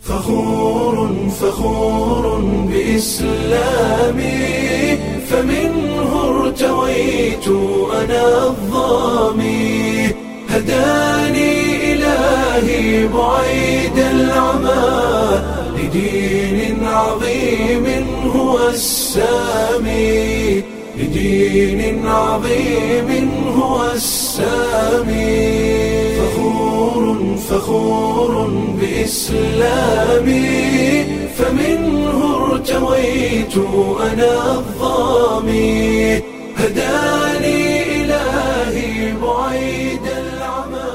فخور فخور بإسلامي فمنه ارتويت أنا الظامي هداني إلهي بعيد العمى لدين عظيم هو السامي لدين عظيم هو السامي فخور فخور بإسلامي فمنه ارتويت أنا الظامي هداني إلهي بعيد العمى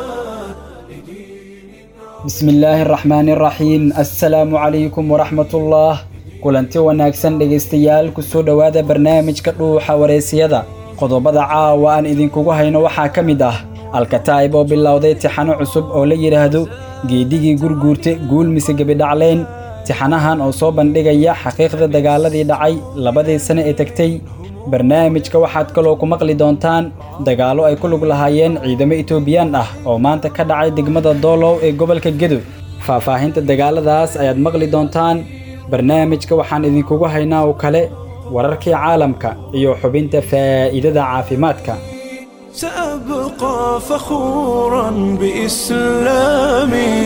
bismi illaahi araxmaani araxiim assalaamu calaykum waraxmatullah kulanti wanaagsan dhegaystayaal kusoo dhowaada barnaamijka dhuuxa wareysiyada qodobada caawa aan idinkugu hayno waxaa ka mid ah alkataa'ib oo bilowday tixano cusub oo la yidhaahdo geedigii gurguurte guul mise gebidhaclayn tixanahan oo soo bandhigaya xaqiiqda dagaaladii dhacay labadii sane ee tegtey barnaamijka waxaad kaloo ku maqli doontaan dagaallo ay ku lug lahaayeen ciidamo itoobiyaan ah oo maanta ka dhacay degmada doolow ee gobolka gedo faahfaahinta dagaaladaas ayaad maqli doontaan barnaamijka waxaan idinkugu haynaa oo kale wararkii caalamka iyo xubinta faa'iidada caafimaadka سأبقى فخورا بإسلامي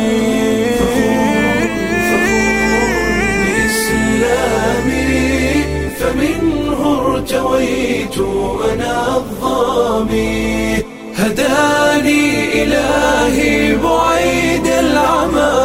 بإسلامي فمنه ارتويت أنا الظامي هداني إلهي بعيد العمى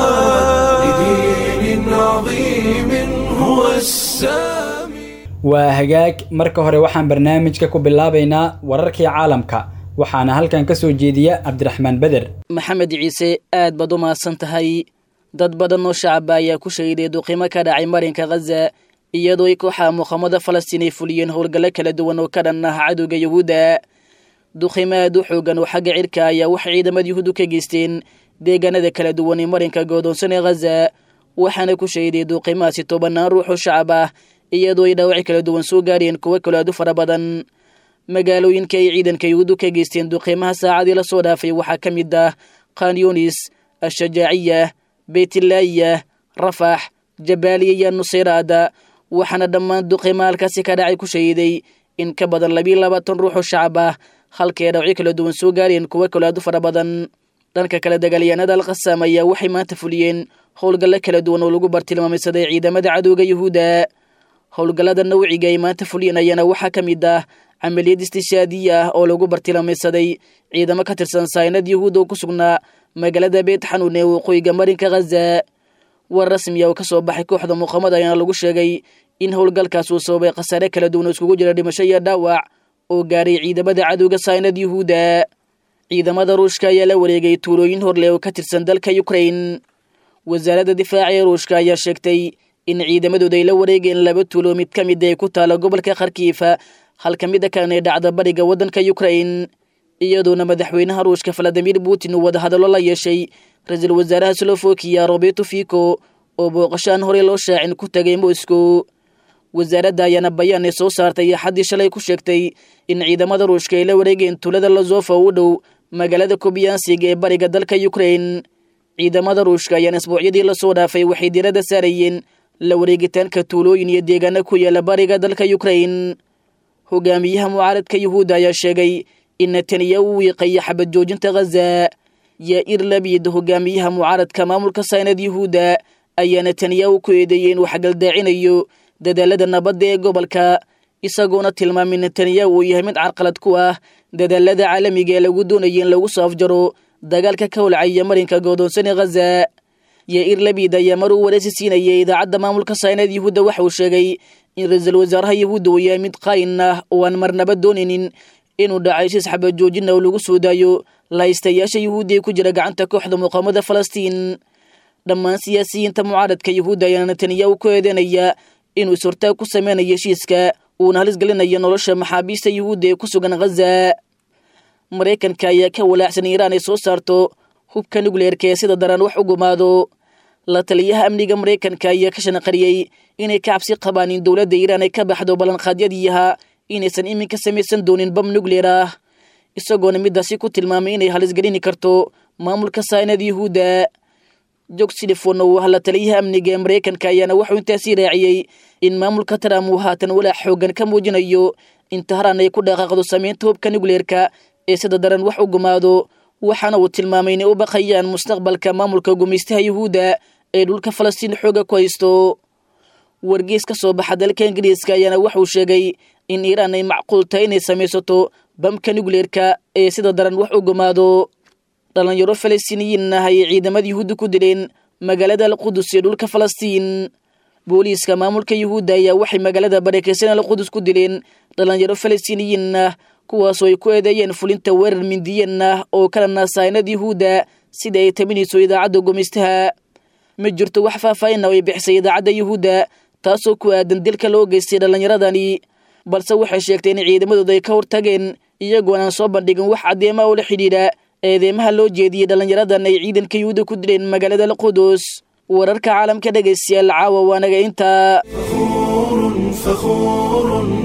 لدين عظيم هو السامي waa hagaag marka hore waxaan barnaamijka ku bilaabaynaa wararkii caalamka waxaana halkan ka soo jeediya cabdiraxmaan beder maxamed ciise aad baad u mahadsan tahay dad badan oo shacaba ayaa ku shahiday duqimo ka dhacay marinka khaza iyadoo ay kooxaha muqaamada falastiin ay fuliyeen howlgallo kala duwan oo ka dhan ah cadowga yuhuudda duqimo aad u xoogan oo xagga cirka ayaa waxay ciidamada yuhuuddu ka geysteen deegaanada kala duwan ee marinka goodoonsan ee khaza waxaana ku shahiday duuqimahaasi tobanaan ruux oo shacab ah iyadoo ay dhaawacyo kala duwan soo gaarheen kuwo kalo aad u fara badan magaalooyinka ay ciidanka yuhuuddu ka geysteen duqiimaha saacadii la soo dhaafay waxaa ka mid ah khanyunis ashajaaciya beytlaayiya rafax jabaaliya iyo nusayraada waxaana dhammaan duqiimaha halkaasi ka dhacay ku shahiday in ka badan labiiyo labaatan ruux oo shacab ah halkii ay dhaawacyo kala duwan soo gaarheen kuwo kalo aad u fara badan dhanka kale dagaalyahanada alkhasaam ayaa waxay maanta fuliyeen howlgallo kala duwan oo lagu bartilmaameysaday ciidamada cadowga yuhuudda howlgallada nawciga ay maanta fulinayana waxaa ka mid ah camaliyad istishaadiya ah oo lagu bartilmaameysaday ciidamo ka tirsan saynad yuhuud oo ku sugnaa magaalada beyt xanuun ee waqooyiga marinka khaza war rasmiya oo ka soo baxay kooxda muqaamada ayaana lagu sheegay in howlgalkaas uu sababay khasaare kala duwan oo iskugu jira dhimasho iyo dhaawac oo gaaray ciidamada cadowga saynad yuhuudda ciidamada ruushka ayaa la wareegay tuulooyin horleh oo ka tirsan dalka ukrain wasaaradda difaaca ee ruushka ayaa sheegtay in ciidamadooda ay la wareegeen laba tuulo mid ka mid ay ku taala gobolka kharkiifa halka mida kalena ay dhacda bariga waddanka ukrain iyadoona madaxweynaha ruushka valadimir putin uu wadahadallo la yeeshay ra-iisul wasaaraha slofokiya roberto fico oo booqashaan horey loo shaacin ku tagay moscow wasaaradda ayaana bayaan ay soo saartay axaddii shalay ku sheegtay in ciidamada ruushka ay la wareegeen tuulada lazofa u dhow magaalada kobiyansig ee bariga dalka ukrain ciidamada ruushka ayaana isbuucyadii lasoo dhaafay waxay diiradda saarayeen la wareegitaanka tuulooyin iyo deegaano ku yaala bariga dalka ukrain hogaamiyaha mucaaradka yuhuudda ayaa sheegay in netanyahu uu wiiqaya xabad joojinta khaza yair labid hogaamiyaha mucaaradka maamulka saynad yuhuudda ayaa netanyahu ku eedeeyey inuu xagaldaacinayo dadaalada nabadda ee gobolka isagoona tilmaamay netanyahu uu yahay mid carqalad ku ah dadaalada caalamiga ee lagu doonaya in lagu soo afjaro dagaalka ka holcaya marinka goodoonsan ee khaza yair labid ayaa mar uu wareysi siinayay idaacadda maamulka saynad yuhuudda waxa uu sheegay in ra-iisul wasaaraha yuhuudda uu yahay mid qaayin ah oo aan marnaba doonaynin inuu dhacay shis xabad joojina oo lagu soo daayo lahaystayaasha yuhuudda ee ku jira gacanta kooxda muqaamada falastiin dhammaan siyaasiyiinta mucaaradka yuhuudda ayaana netanyahu ku eedeynaya inuu is-hortaag ku sameynayo heshiiska uuna halis gelinayo nolosha maxaabiista yuhuudda ee ku sugan khaza maraykanka ayaa ka walaacsan iiraan ay soo saarto hubka nukleerka ee sida daran wax u gumaado la taliyaha amniga maraykanka ayaa ka shanaqariyey inay ka cabsi qabaan in dowladda iiraan ay ka baxdo ballanqaadyadiiha inaysan iminka samaysan doonin bam nukleer ah isagoona midaasi ku tilmaamay inay halisgelini karto maamulka saynad yuhuudda jog silifon oo hadla taliyaha amniga ee maraykanka ayaana wuxuu intaasii raaciyey in maamulka trump uu haatan walaac xoogan ka muujinayo in tahraan ay ku dhaqaaqdo samaynta hubka nukleerka ee sida daran wax u gumaado waxaana uu tilmaamay inay u baqayaan mustaqbalka maamulka gumaystaha yuhuudda ee dhulka falastiin xooga ku haysto wargees ka soo baxa dalka ingiriiska ayaana wuxuu sheegay in iiraan ay macquul tahay inay samaysato bamka nukleerka ee sida daran wax u gumaado dhalinyaro falastiiniyiin ah ayay ciidamada yuhuudda ku dileen magaalada alqudus ee dhulka falastiin booliiska maamulka yuhuudda ayaa waxay magaalada barakeysan alqudus ku dileen dhalinyaro falastiiniyiin ah kuwaasoo ay ku eedeeyeen fulinta weerar mindiyan ah oo kala naasaynada yuhuudda sida ay taminayso idaacadda gumaystaha ma jirto wax faahfaahin ah ay bixisay idaacadda yuhuudda taasoo ku aadan dilka loo geystay dhallinyaradani balse waxay sheegtay in ciidamadooda ay ka hortageen iyagoon aan soo bandhigin wax caddeema oo la xidhiidha eedeemaha loo jeediyey dhallinyaradan ay ciidanka yuhuudda ku dileen magaalada alqudus wararka caalamka dhegaystayaal caawa waanaga intaa فخور فخور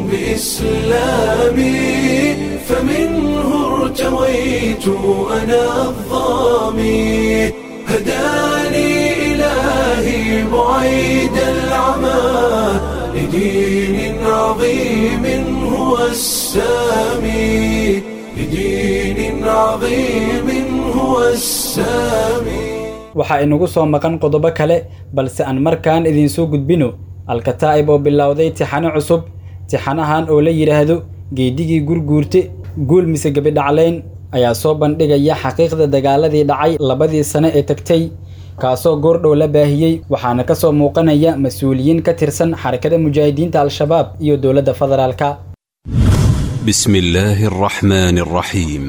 بإسلامي فمنه ارتويت أنا الظامي هداني إلهي بعيد العمى لدين عظيم هو السامي لدين عظيم هو السامي waxaa inagu soo maqan qodobo kale balse aan markaan idinsoo gudbino alkataa'ib oo bilowday tixano cusub tixanahan oo la yidhaahdo geedigii gurguurte guul mise gebidhaclayn ayaa soo bandhigaya xaqiiqda dagaaladii dhacay labadii sane ee tagtay kaasoo goordhow la baahiyey waxaana ka soo muuqanaya mas-uuliyiin ka tirsan xarakada mujaahidiinta al-shabaab iyo dowladda federaalka بسم الله الرحمن الرحيم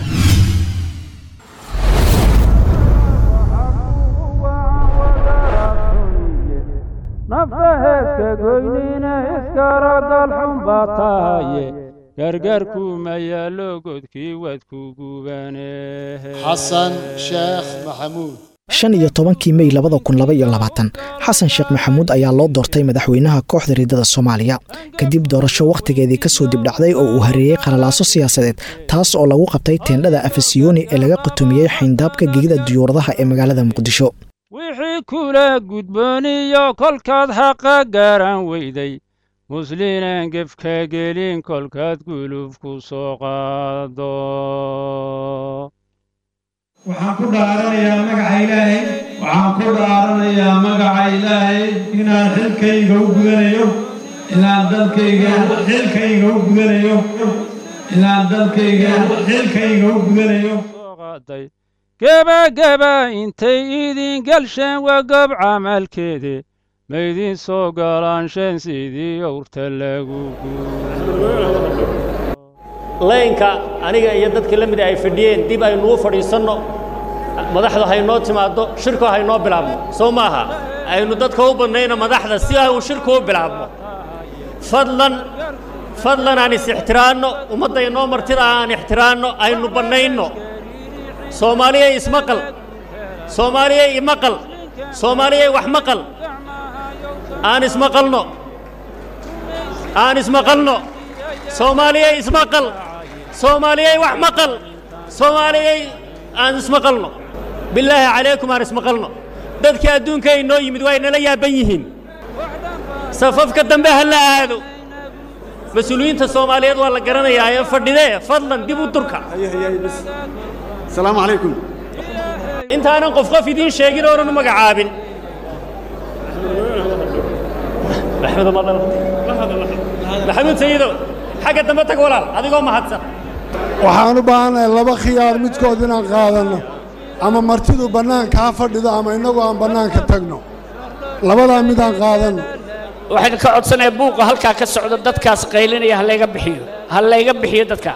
nafta heeska goynina iskaragal xun baa tahaye gargaarku ma yaallo godkii waad ku gubane xasan sheekh maxamuud shan iyo tobankii mey labada kun laba iyo labaatan xasan sheekh maxamuud ayaa loo doortay madaxweynaha kooxda riddada soomaaliya kadib doorasho wakhtigeedii kasoo dibdhacday oo uu hareeyey qalalaaso siyaasadeed taas oo lagu qabtay teendhada afasiyoni ee laga qatumiyey xayndaabka gegida duyuuradaha ee magaalada muqdisho wixii kula gudbooniyo kolkaad xaqa garan weyday muslinan gefka gelin kolkaad guluf ku soo qaado waxaan ku dhaaranayaa magaca ilaahay waxaan ku dhaaranayaa magaca ilaahay inaan xilkayga u gudanayo inaan dalkayga xilkayga u gudanayo inaan dalkayga xilkayga u gudanayo gebageba intay idin galsheen waa gob camalkeede maydin soo galaanshen sidii owrta lagu laynka aniga iyo dadkii la mida ay fadhiyeen dib aynuu fadhiisanno madaxdu haynoo timaaddo shirku haynoo bilaabno soo maaha aynu dadka u badnayno madaxda si uu shirku u bilaabno fadlan fadlan aan is-ixtiraanno ummadda inoo martida aan ixtiraanno aynu bannayno soomaaliyay ismaqal soomaaliyay imaqal soomaaliyay wax maqal aan ismaqalno aan ismaqalno soomaaliyay ismaqal soomaaliyay wax maqal soomaaliyay aan ismaqalno bilaahi calaykum aan ismaqalno dadkii adduunka inoo yimid waa inala yaaban yihiin safafka dambe ha la aado mas-uuliyiinta soomaaliyeed waa la garanayaa ee fadhidee fadlan dib u durka asalaamu calaykum intaanan qof qof idiin sheegin oonan u magacaabin maxamuud sayido xagga dambe tag walaal adigoo mahadsan waxaan u baahannahay laba khiyaar midkood inaan qaadanno ama martidu bannaanka ha fadhido ama innagu aan bannaanka tagno labadaa midaan qaadanno waxaan ka codsanaya buuqa halkaa ka socdo dadkaas qaylinaya ha layga bixiyo ha layga bixiyo dadkaa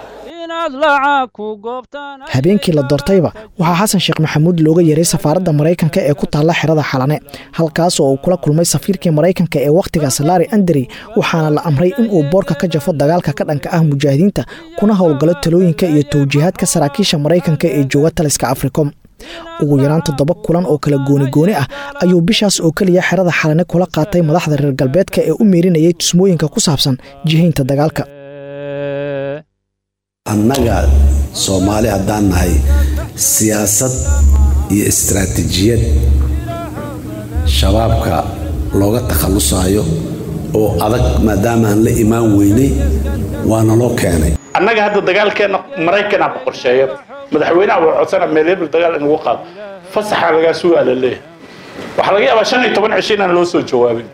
habeenkii la doortayba waxaa xasan sheekh maxamuud looga yeeray safaaradda maraykanka ee ku taalla xerada xalane halkaas oo uu kula kulmay safiirkii maraykanka ee wakhtigaas laari anderi waxaana la amray inuu boorka ka jafo dagaalka ka dhanka ah mujaahidiinta kuna howlgalo talooyinka iyo tawjiihaadka saraakiisha maraykanka ee jooga taliska africom ugu yaraan toddoba kulan oo kala gooni-gooni ah ayuu bishaas oo keliya xerada xalane kula qaatay madaxda reer galbeedka ee u miirinayay tusmooyinka ku saabsan jihaynta dagaalka annaga soomaali haddaan nahay siyaasad iyo istaraatiijiyad shabaabka looga takhallusaayo oo adag maadaama aan la imaan weynay waana loo keenay annaga hadda dagaalkeenna maraykanaa ku qorsheeya madaxweynaha waa codsana meel hebel dagaal in lagu qaado fasaxa lagaa sugaa la leeyahay waxaa laga yaabaa shan iyo toban cisho inaan loo soo jawaabin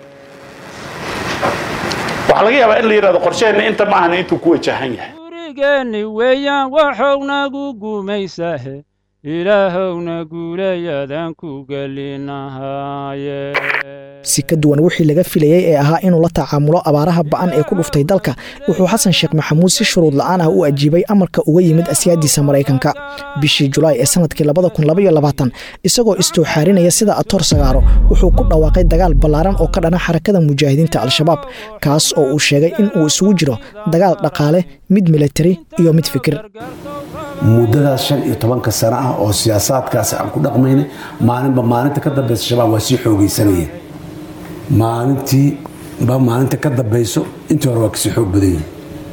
waxaa laga yaabaa in la yidhahdo qorsheheenna inta ma ahna intuu ku wajahan yahay gurigeenni weeyaan waxownagu gumaysahe ilaahowna guulayadaan ku gelinahaaye si ka duwan wixii laga filayey ee ahaa inuu la tacaamulo abaaraha ba'an ee ku dhuftay dalka wuxuu xasan sheekh maxamuud si shuruud la'aan ah u ajiibay amarka uga yimid asyaadiisa maraykanka bishii julaay ee sanadkii isagoo istooxaarinaya sida atoor sagaaro wuxuu ku dhawaaqay dagaal ballaaran oo ka dhana xarakada mujaahidiinta al-shabaab kaas oo uu sheegay in uu isugu jiro dagaal dhaqaale mid militari iyo mid fikir muddadaas shan iyo tobanka sano ah oo siyaasaadkaasi aan ku dhaqmaynay maalinba maalinta ka dambeysa shabaab waa sii xoogaysanayeen maalintii ba maalinta ka dambayso intii hore waa kasii xoog badan yihin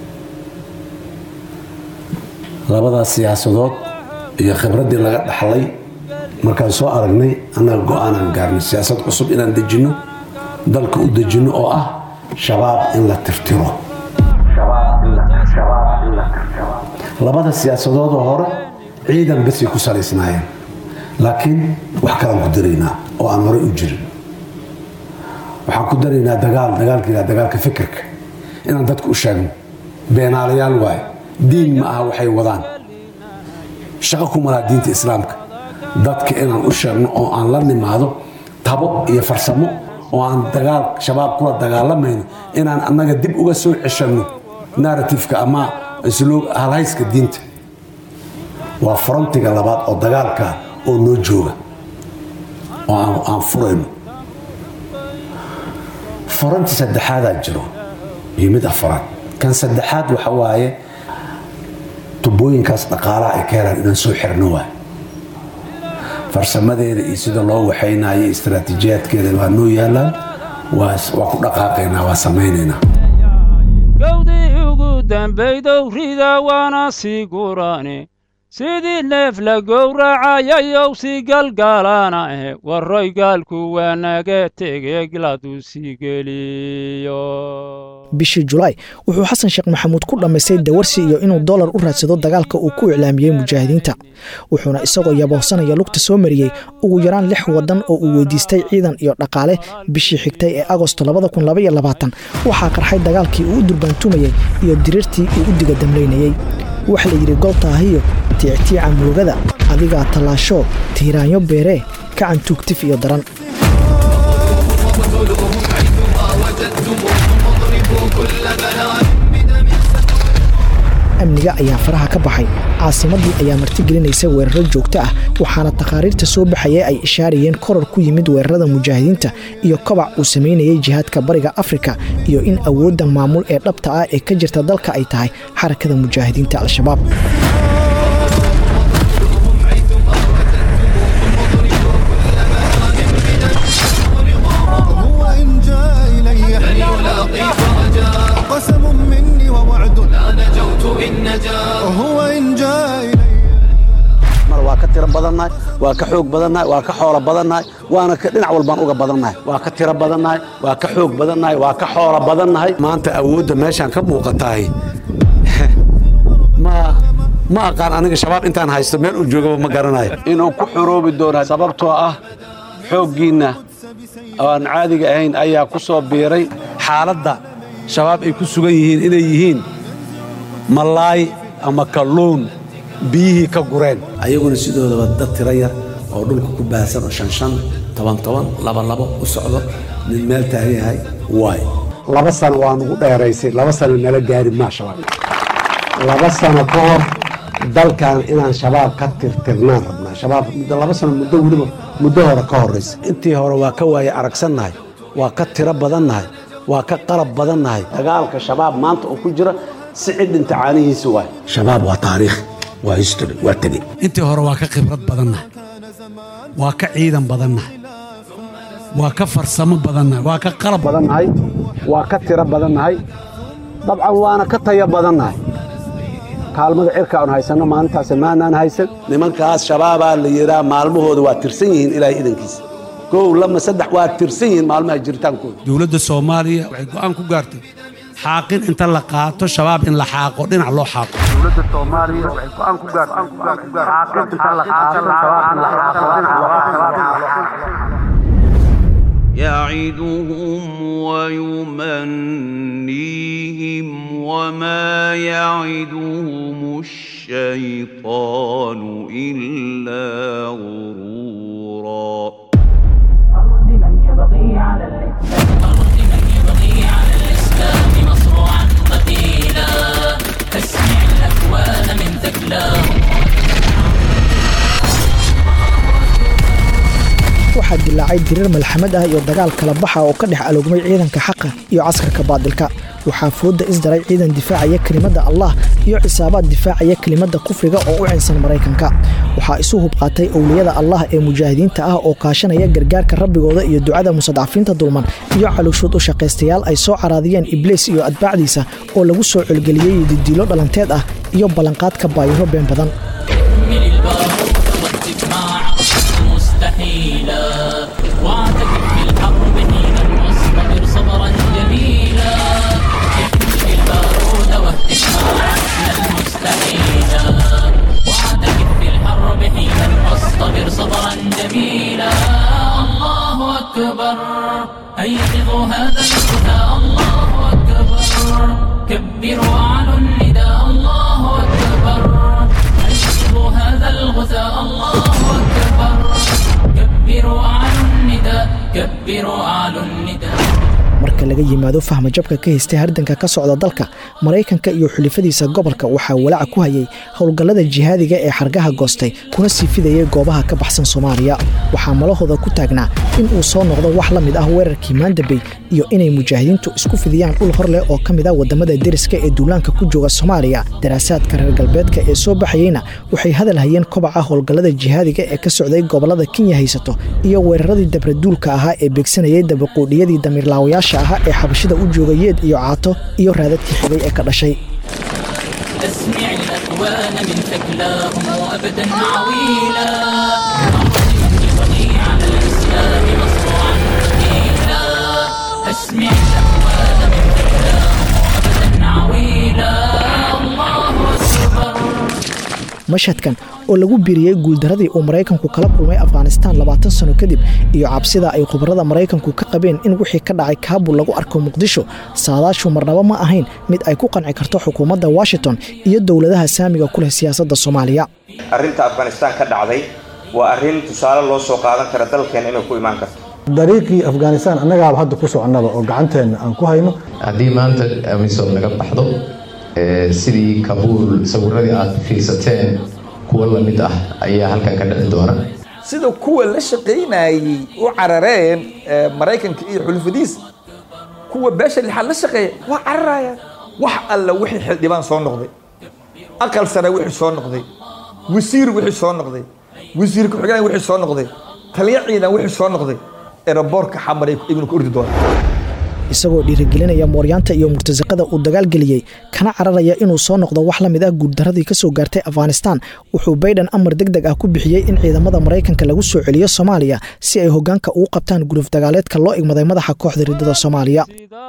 labadaas siyaasadood iyo khibraddii laga dhaxlay markaan soo aragnay annaga go-aanaan gaarnay siyaasad cusub inaan dejinno dalka u dejinno oo ah shabaab in la tirtiro labada siyaasadoodoo hore ciidan basay ku salaysnaayeen laakiin wax kalaan ku daraynaa oo aan horey u jirin waxaan ku daraynaa dagaal dagaalka yidhaha dagaalka fikirka inaan dadku u sheegno beenaalayaal waaye diin ma aha waxay wadaan shaqo ku malaa diinta islaamka dadka inaan u sheegno oo aan la nimaado tabo iyo farsamo oo aan dagaal shabaab kula dagaalamayno inaan annaga dib uga soo ceshanno narratifka ama halhayska diinta waa frontiga labaad oo dagaalka oo noo jooga oo aan furayno faranti saddexaadaa jiro iyo mid afaraad kan saddexaad waxa waaye tubooyinkaas dhaqaalaha ay ka helaan inaan soo xirno waay farsamadeeda iyo sida loo waxaynayo istaraatiijiyaadkeeda waa noo yaalaan waa ku dhaqaaqaynaa waa samaynaynaa gawdii ugu dambaydow rida waana sii gurane sidii neef la gowracayayow sii galgaalana eh warroy gaalku waa naga tege gladu sii geliyo bishii julaay wuxuu xasan sheekh maxamuud ku dhammaystay dawarsi iyo inuu dollar u raadsado dagaalka uu ku iclaamiyey mujaahidiinta wuxuuna isagoo yabohsanaya lugta soo mariyey ugu yaraan lix waddan oo uu weydiistay ciidan iyo dhaqaale bishii xigtay ee agosto waxaa qarxay dagaalkii uu u durbaantumayey iyo diriirtii uu u diga damlaynayey waxa la yidhi goltaahiyo tiictiica murugada adigaa tallaasho tiiraanyo beeree kacan tuugtif iyo daran amniga ayaa faraha ka baxay caasimaddii ayaa martigelinaysa weeraro joogto ah waxaana takhaariirta soo baxaya ay ishaarayeen koror ku yimid weerarada mujaahidiinta iyo kobac uu samaynayay jihaadka bariga afrika iyo in awoodda maamul ee dhabta ah ee ka jirta dalka ay tahay xarakada mujaahidiinta al-shabaab mar waa ka tiro badannahay waa ka xoog badannahay waa ka xoolo badannahay waana dhinac walbaan uga badannahay waa ka tiro badannahay waa ka xoog badannahay waa ka xoolo badannahay maanta awoodda meeshaan ka muuqatahay ma ma aqaan aniga shabaab intaan haysto meel uu joogaba ma garanayo inuu ku xoroobi doona sababtoo ah xooggiinna oo aan caadiga ahayn ayaa ku soo biiray xaaladda shabaab ay ku sugan yihiin inay yihiin malaay ama kalluun biyihii ka gureen ayaguna sidoodaba dad tiro yar oo dhulka ku baahsan oo shan shan toban toban laba labo u socdo mid meel taagan yahay waay laba sano waa nugu dheeraysay laba sano nala gaari maa shabaab laba sano ka hor dalkan inaan shabaab ka tirtirnaan rabnaa shabaab laba sano muddo weliba muddo hore ka horraysa intii hore waa ka waaye aragsannahay waa ka tiro badannahay waa ka qalab badannahay dagaalka shabaab maanta oo ku jira si cidhinta caanihiisa waay shabaab waa taariikh waa history waa tegi intii hore waa ka khibrad badannahay waa ka ciidan badannahay waa ka farsamo badannahay waa ka qalab badannahay waa ka tiro badannahay dabcan waana ka taya badannahay kaalmada cirka aan haysanno maalintaas maanaan haysan nimankaas shabaabaa la yidhaa maalmahooda waa tirsan yihiin ilaahay idankiisa kow lama saddex waa tirsan yihiin maalmaha jiritaankooda dowladda soomaaliya waxay go'aan ku gaartay xaaqin inta la qaato shabaab in la xaaqo dhinac loo xaaqo dowladda soomaaliya waxay go'aan ku gaartay xaaqin inta la qaato shabaab in la xaaqo dhinac loo xaaqo يعدهم ويمنيهم وما يعدهم الشيطان إلا غرورا تسمع الأكوان من ثقلاه waxaa dilaacay diriir malxamad ah iyo dagaal kala baxa oo ka dhex aloogmay ciidanka xaqa iyo caskarka baadilka waxaa fooda isdaray ciidan difaacaya kelimadda allah iyo xisaabaad difaacaya kelimadda kufriga oo u cinsan maraykanka waxaa isu hubqaatay owliyada allah ee mujaahidiinta ah oo kaashanaya gargaarka rabbigooda iyo ducada musadcafiinta dulman iyo calooshood u shaqaystayaal ay soo caraadiyeen ibliis iyo atbaacdiisa oo lagu soo colgeliyey didiilo dhalanteed ah iyo ballanqaadka baayiro been badan من البارود والتجماع مستحيلا واعتكف في الحرب حينا واصطبر صبرا جميلا احمل البارود والتجماع مستحيلا واعتكف في الحرب حينا واصطبر صبرا جميلا الله اكبر ايقظوا هذا الفتى الله اكبر كبروا اعلوا النداء الله اكبر أيقظوا هذا الغثاء الله أكبر كبروا أعلوا النداء كبروا أعلوا النداء marka laga yimaado fahma jabka ka haystay hardanka ka socda dalka maraykanka iyo xulifadiisa gobolka waxaa walaaca ku hayay howlgallada jihaadiga ee xargaha goostay kuna sii fidayay goobaha ka baxsan soomaaliya waxaa malahooda ku taagnaa in uu soo noqdo wax la mid ah weerarkii maandabey iyo inay mujaahidiintu isku fidiyaan dhul hor leh oo ka mid ah wadamada deriska ee duulaanka ku jooga soomaaliya daraasaadka reer galbeedka ee soo baxayeyna waxay hadal hayeen kobaca howlgallada jihaadiga ee ka socday gobolada kenya haysato iyo weeraradii dabraduulka ahaa ee beegsanayay dabaquudhiyadii damiirlaawayaasha ahaa ee xabashida u jooga yeed iyo caato iyo raadadkii xigay ee ka dhashay أسمع الأكوان من ثكلاهم وأبدا عويلا أرضي على الإسلام مصروعا ثقيلا أسمع الأكوان من ثكلاهم وأبدا عويلا الله أكبر mashhadkan oo lagu biiriyey guuldaradii uu maraykanku kala kulmay afghanistaan labaatan sano kadib iyo cabsida ay khubarada maraykanku ka qabeen in wixii ka dhacay kaabul lagu arko muqdisho saadaashu marnaba ma ahayn mid ay ku qanci karto xukuumadda washington iyo dowladaha saamiga ku leh siyaasadda soomaaliya arrinta afghanistaan ka dhacday waa arrin tusaale loo soo qaadan kara dalkeena inay ku imaan karto dariiqii afghanistaan annagaaba hadda ku soconnaba oo gacanteenna aan ku hayno haddii maanta amisom laga baxdo sidii kabuul sawiradii aad fiirsateen kuwa la mid ah ayaa halkan ka dhici doona sida kuwa la shaqaynayey u carareen maraykanka iyo xulufadiisa kuwa beesha lixaad la shaqeeya waa cararayaan wax alla wixii xildhibaan soo noqday aqal sare wixii soo noqday wasiir wixii soo noqday wasiir ku-xigeen wixii soo noqday taliya ciidan wixii soo noqday eraboorka xamar ibnu ku ordi doonaa isagoo dhiirigelinaya mooryaanta iyo murtasaqada uu dagaalgeliyey kana cararaya inuu soo noqdo wax la mid ah guuldaradii ka soo gaartay afghanistaan wuxuu bayden amar deg deg ah ku bixiyey in ciidamada maraykanka lagu soo celiyo soomaaliya si ay hoggaanka ugu qabtaan guluf dagaaleedka loo igmaday madaxa kooxda riddada soomaaliya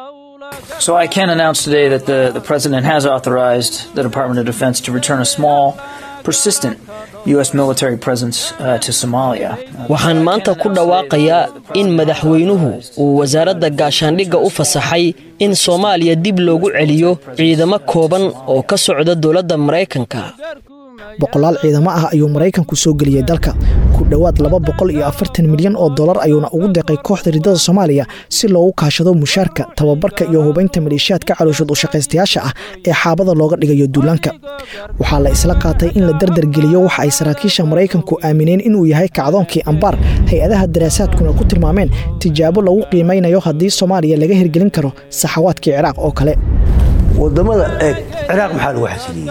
So I can announce today that the, the President has authorized the Department of Defense to return a small, persistent U.S. military presence uh, to Somalia. waxaan maanta ku dhawaaqayaa in madaxweynuhu uu wasaaradda gaashaandhigga u fasaxay in soomaaliya dib loogu celiyo ciidamo kooban oo ka socda dowladda maraykanka boqolaal ciidamo ah ayuu maraykanku soo geliyey dalka ku dhowaad laba boqol iyo afartan milyan oo dollar ayuuna ugu deeqay kooxda riddada soomaaliya si loogu kaashado mushaarka tababarka iyo hubaynta maleeshiyaadka calooshood u shaqaystayaasha ah ee xaabada looga dhigayo duulaanka waxaa la isla qaatay in la dardargeliyo waxa ay saraakiisha maraykanku aamineen inuu yahay kacdoonkii ambaar hay-adaha daraasaadkuna ku tilmaameen tijaabo lagu qiimaynayo haddii soomaaliya laga hirgelin karo saxawaadkii ciraaq oo kale wadamada eeg ciraaq maxaa lagu xasiliyey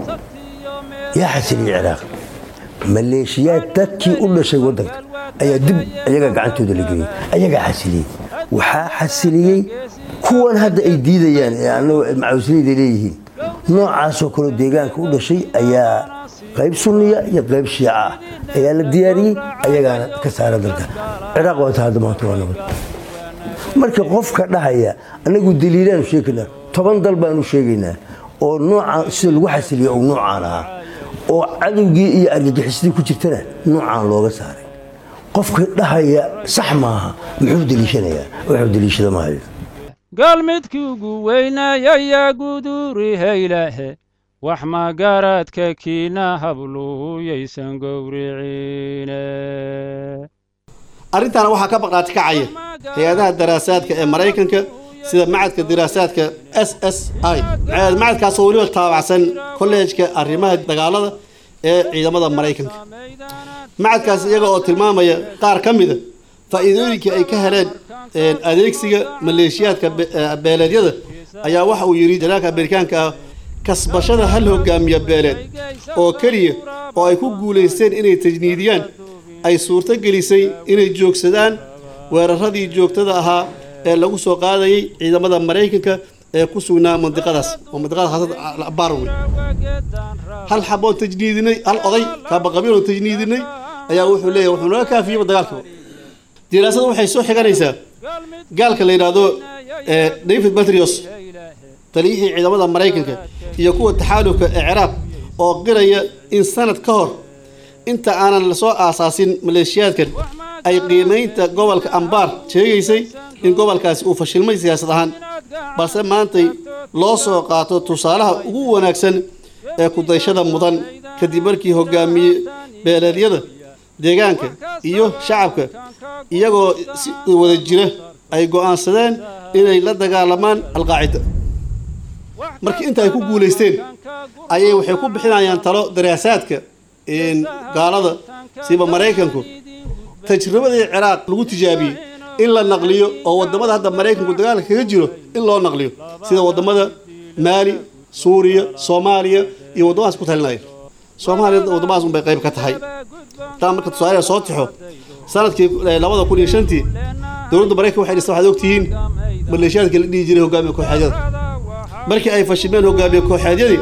yaa xasiliyey ciraaq maleeshiyaad dadkii u dhashay waddanka ayaa dib ayaga gacantooda la geliyey ayagaa xasiliyey waxaa xasiliyey kuwan hadda ay diidayaan ee annagu macawsliyada leeyihiin noocaasoo kaleo deegaanka u dhashay ayaa qayb sunniya iyo qayb shiica ah ayaa la diyaariyey ayagaana ka saara dalka ciraaq waa inta hadda maanta waa nabad marka qofka dhahaya anagu daliilaanu sheegaynaa toban dal baanu sheegaynaa oo noocaan sida lagu xasiliya uu noocaan ahaa oo cadowgii iyo argagixisadii ku jirtana noocaan looga saaray qofka dhahaya sax maaha muxuu deliishanayaa wuxuu deliishada maayo galmidkii ugu weynayayaa guduuri haylaahe wax magaradka kiina habluuyaysan gowriciine arrintaana waxaa ka baqaati kacaya hay-adaha daraasaadka ee maraykanka sida macadka diraasaadka s s i macadkaasoo weliba taabacsan kolleejka arrimaha dagaalada ee ciidamada maraykanka macadkaas iyaga oo tilmaamaya qaar ka mida faa'iidooyinkii ay ka heleen adeegsiga maleeshiyaadka beeleedyada ayaa waxa uu yidhi janaalka amerikaanka ah kasbashada hal hogaamiya beeleed oo keliya oo ay ku guulaysteen inay tajniidiyaan ay suurto gelisay inay joogsadaan weeraradii joogtada ahaa ee lagu soo qaadayay ciidamada maraykanka ee ku sugnaa mandiqadaas oo mandiqada haasada barwe hal xaboon tajniidinay hal oday kaabaqabiil oo tajniidinay ayaa wuxuu leeyahay wuxuu naga kaafiyeyba dagaalka diraasadu waxay soo xiganaysaa gaalka la yidhaahdo david batrios taliyihii ciidamada maraykanka iyo kuwa taxaalufka ee ciraaq oo qiraya in sanad ka hor inta aanan lasoo aasaasin maleeshiyaadkan ay qiimaynta gobolka ambaar sheegaysay in gobolkaasi uu fashilmay siyaasad ahaan balse maantay loo soo qaato tusaalaha ugu wanaagsan ee kudayshada mudan kadib markii hogaamiye beeleedyada deegaanka iyo shacabka iyagoo si wada jira ay go'aansadeen inay la dagaalamaan alqaacida markii inta ay ku guulaysteen ayay waxay ku bixinayaan talo daraasaadka gaalada siba maraykanku tajribadii ciraaq lagu tijaabiyey in la naqliyo oo wadamada hadda maraykanku dagaalka kaga jiro in loo naqliyo sida wadamada maali suuriya soomaaliya iyo waddamadaas ku talinaya soomaaliya waddamadaas unbay qayb ka tahay taa marka tusaale soo tixo sanadkii labada kun iyo shantii dowladda maraykan waxay dhistay waxaad ogtihiin maleeshiyaadka la dhihi jiray hogaamiya kooxeedyada markii ay fashilmeen hogaamiye kooxeedyadii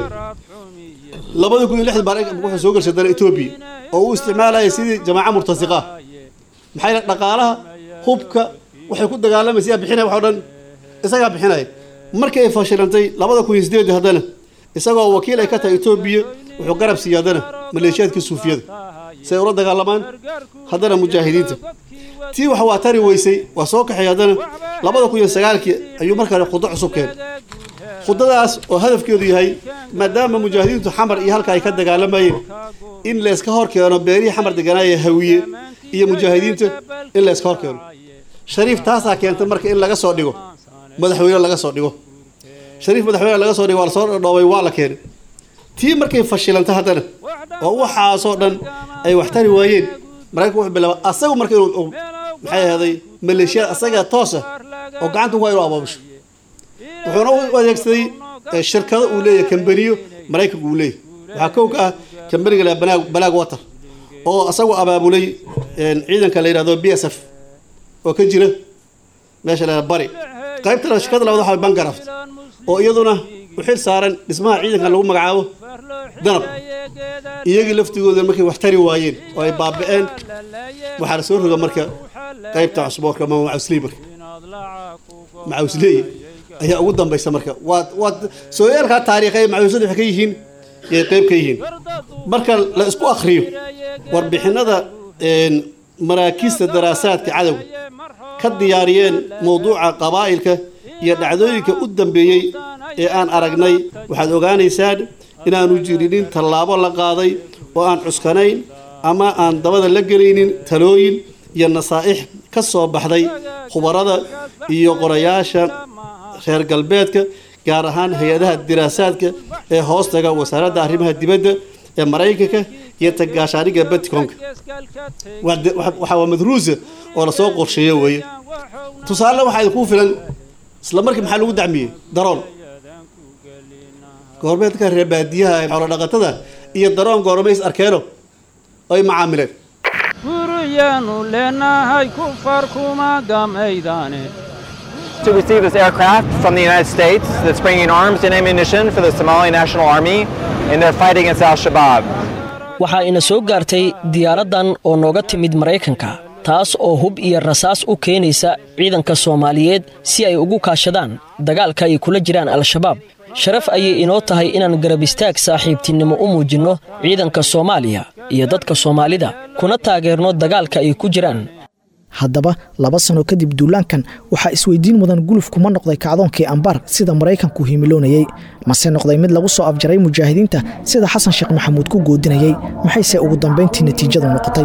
labada kun iyo lixdan maraykan wuxuu soo gashay dana etoobiya oo uu isticmaalaya sidii jamaaca murtasiqa ah maxaa yeele dhaqaalaha hubka waxay ku dagaalamaysa yaa bixinaya wax oo dhan isagaa bixinaya markii ay fashilantay labada kun iyo sideedii haddana isagoo wakiil ay ka tahay etoobiya wuxuu garab siiyey haddana maleeshiyaadkii suufiyada si ay ula dagaalamaan haddana mujaahidiinta tii wax waa tari weysay waa soo kaxay haddana labada kun iyo sagaalkii ayuu markaa khudo cusub keenay khudadaas oo hadafkeedu yahay maadaama mujaahidiintu xamar iyo halka ay ka dagaalamayeen in layska hor keeno beerihii xamar deganaaya hawiye iyo mujaahidiinta in layska hor keeno shariif taasaa keentay marka in laga soo dhigo madaxweyne laga soo dhigo shariif madaxweyne laga soo dhigo waa lasoo dhoobay waa la keenay tii markay fashilantay haddana oo waxaasoo dhan ay wax tari waayeen maraykanku wuxuu bilaaba asagu marka inuu maxay ahaaday maleeshiyad asaga toosa oo gacanta ku inuu abaabusho wuxuuna u adeegsaday shirkado uu leeyahay kambaniyo maraykanku uu leeyahay waxaa kow ka ah kambaniga la banaag banaag water oo asagu abaabulay ciidanka la yidhahdo b s f oo ka jira meesha la bari qaybta shirkada labaad waxaa bangaraft oo iyaduna u xil saaran dhismaha ciidanka lagu magacaabo danab iyagii laftigooda markay wax tari waayeen oo ay baaba'een waxaa la soo roga marka qaybta cusboorka ama macawsley marka macawsley ayaa ugu dambaysa marka waa waa sooyaalkaa taariikhay macawsada waxay ka yihiin yay qayb ka yihiin marka la isku akhriyo warbixinada maraakiista daraasaadka cadowga ka diyaariyeen mowduuca qabaa'ilka iyo dhacdooyinka u dambeeyey ee aan aragnay waxaad ogaanaysaan inaanu jirinin tallaabo la qaaday oo aan cuskanayn ama aan dabada la gelaynin talooyin iyo nasaa'ix ka soo baxday khubarada iyo qorayaasha reer galbeedka gaar ahaan hay-adaha diraasaadka ee hoostaga wasaaradda arrimaha dibadda ee maraykanka iyo tagaashaaniga baticonka waxaa waa madruusa oo lasoo qorsheeyo weeye tusaale waxaa idinku filan isla markii maxaa lagu dacmiyey daroon goormeedka reer baadiyaha xoolo dhaqatada iyo daroon goormay is arkeeno ay macaamileen guriyaanu leenahay kufar kuma gamaydaane to receive this aircraft from the United States that's bringing arms and ammunition for the Somali National Army in their fight against Al Shabaab. waxaa ina soo gaartay diyaaraddan oo nooga timid maraykanka taas oo hub iyo rasaas u keenaysa ciidanka soomaaliyeed si ay ugu kaashadaan dagaalka ay kula jiraan al-shabaab sharaf ayay inoo tahay inaan garab istaag saaxiibtinimo u muujinno ciidanka soomaaliya iyo dadka soomaalida kuna taageerno dagaalka ay ku jiraan haddaba laba sano kadib duulaankan waxaa isweydiin mudan gulufkuma noqday kacdoonkii ambaar sida maraykanku himiloonayey mase noqday mid lagu soo afjaray mujaahidiinta sida xasan sheekh maxamuud ku goodinayey maxayse ugu dambayntii natiijadu noqotay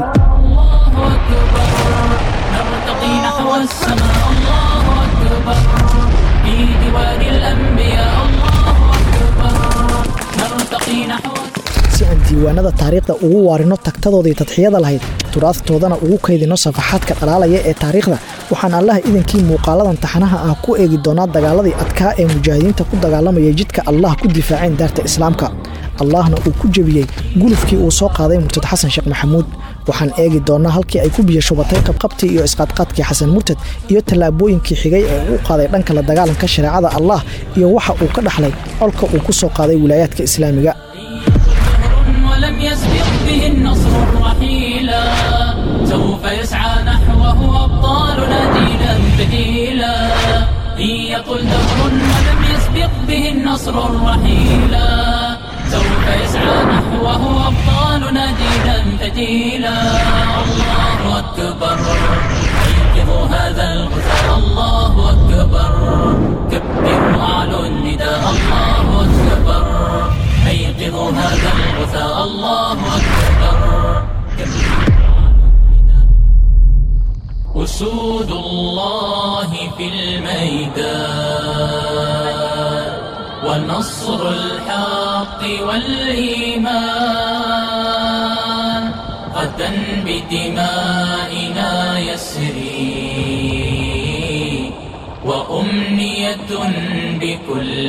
نرتقي نحو السماء الله أكبر في ديوان الأنبياء الله أكبر نرتقي نحو si aan diiwaanada taariikhda ugu waarino tagtadoodii tadxiyada lahayd turaadtoodana ugu kaydino safaxaadka dhalaalaya ee taariikhda waxaan allaha idankii muuqaaladan taxanaha ah ku eegi doonaa dagaaladii adkaa ee mujaahidiinta ku dagaalamaya jidka allah ku difaaceen daarta islaamka allahna uu ku jebiyey gulufkii uu soo qaaday murtad xasan sheekh maxamuud waxaan eegi doonnaa halkii ay ku biyashubatay qabqabtii iyo isqaadqaadkii xasan murtad iyo tallaabooyinkii xigay ee uu qaaday dhanka la dagaalanka shareecada allah iyo waxa uu ka dhaxlay colka uu ku soo qaaday wilaayaadka islaamiga ولم يسبق به النصر الرحيلا سوف يسعى نحوه أبطالنا دينا بديلا إن يطل دهر ولم يسبق به النصر الرحيلا سوف يسعى نحوه أبطالنا دينا بديلا الله أكبر أيقظوا هذا الغثاء الله أكبر كبروا أعلوا النداء الله أكبر أيقظوا هذا الغثاء الله أكبر أسود الله في الميدان ونصر الحق والإيمان غدا بدمائنا يسري وأمنية بكل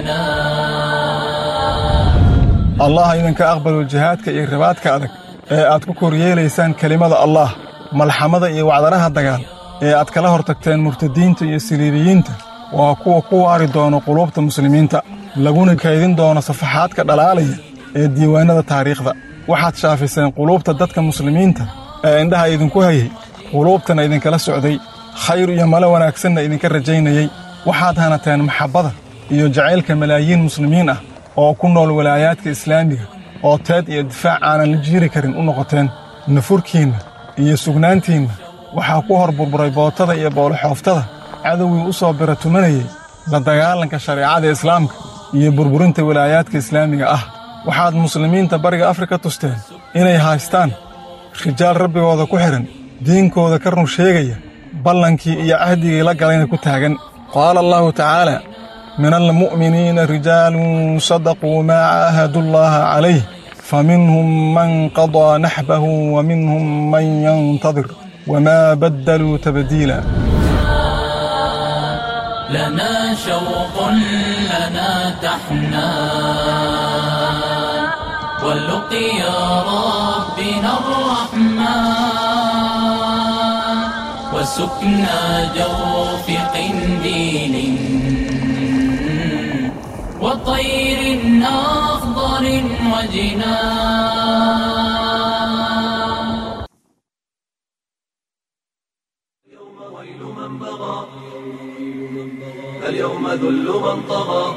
جنان allah idinka aqbalo jihaadka iyo ribaadka adag ee aad ku koryeelaysaan kelimada allah malxamada iyo wacdaraha dagaal ee aad kala hortagteen murtadiinta iyo siliibiyiinta waa kuwa ku waari doono quluubta muslimiinta laguna kaydin doono safaxaadka dhalaalaya ee diiwaannada taariikhda waxaad shaafiseen quluubta dadka muslimiinta ee indhaha idinku hayay quluubtana idinkala socday khayr iyo malo wanaagsanna idinka rajaynayey waxaad hanateen maxabbada iyo jacaylka malaayiin muslimiin ah oo ku nool walaayaadka islaamiga oo teed iyo difaac aanan la jiiri karin u noqoteen nafurkiinna iyo sugnaantiinna waxaa ku hor burburay bootada iyo booloxooftada cadowgii u soo bira tumanayey la dagaalanka shareecada islaamka iyo burburinta walaayaadka islaamiga ah waxaad muslimiinta bariga afrika tusteen inay haystaan rijaal rabbigooda ku xidhan diinkooda ka run sheegaya ballankii iyo cahdigii la galayna ku taagan qaala allaahu tacaala من المؤمنين رجال صدقوا ما عاهدوا الله عليه فمنهم من قضى نحبه ومنهم من ينتظر وما بدلوا تبديلا لنا شوق لنا تحنان واللقيا ربنا الرحمن وسكنى جوف قنديل وطير أخضر وجنان اليوم ذل من طغى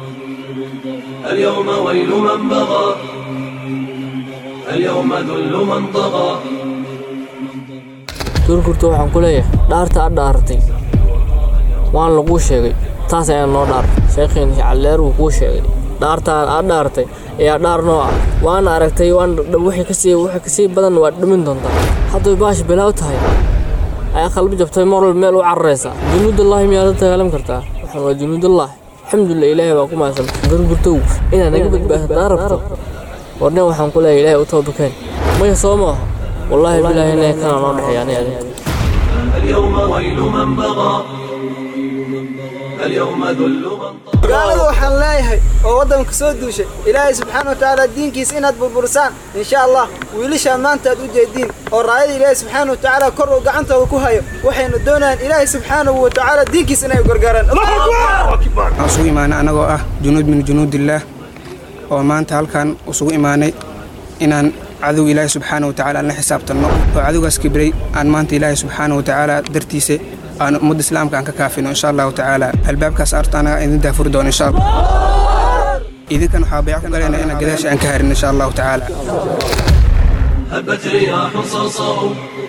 اليوم ويل من بغى اليوم ذل من طغى duurkurta waxaan ku leeyahay dhaarta aad dhaaratay waan laguu sheegay taas ayaan noo dhaar sheekhiin calleer wuu kuu sheegay dhaartaan aad dhaartay ayaa dhaar noo ah waana aragtay waan wixii kasii wixii kasii badan waad dhimin doontaa hadday baash bilaaw tahay ayaa qalbi jabtay mar walba meel u cararaysaa junuudullaahi miyaad la dagaalam kartaa waxaan waa junuudullaahi alxamdulilah ilaahay baa ku mahadsan duurkurtow inaad naga badbaadataa rabto warnin waxaan ku leeyahay ilaahay u toobakeen maya soo maaha wallaahi bilaahi inay kana noo dhexeeya aniga adinka اليوم ويل من بغى اليوم ذل من gaalada waxaan leeyahay oo waddanka soo duushay ilaahay subxaana watacaala diinkiisa inaad burburisaan insha allah wiilashaan maanta aad u jeediin oo raayada ilaahay subxaana watacaala kor uu gacantooda ku hayo waxaynu doonayaan ilaahay subxaanahu watacaala diinkiisa inay gargaaraan waxaan isugu imaanay annagoo ah junuud min junuudillaah oo maanta halkan isugu imaanay inaan cadowga ilaahay subxaana wa tacaala aan la xisaabtanno oo cadowgaas kibray aan maanta ilaahay subxaana wa tacaala dartiisa aan ummadda islaamka aan ka kaafino insha allahu tacaala albaabkaas arta anaga idin daafuri doono insha allah idinkan waxaa bayc ku galayna inaan gadaasha aan ka harin insha allahu tacaala هبت رياح صرصر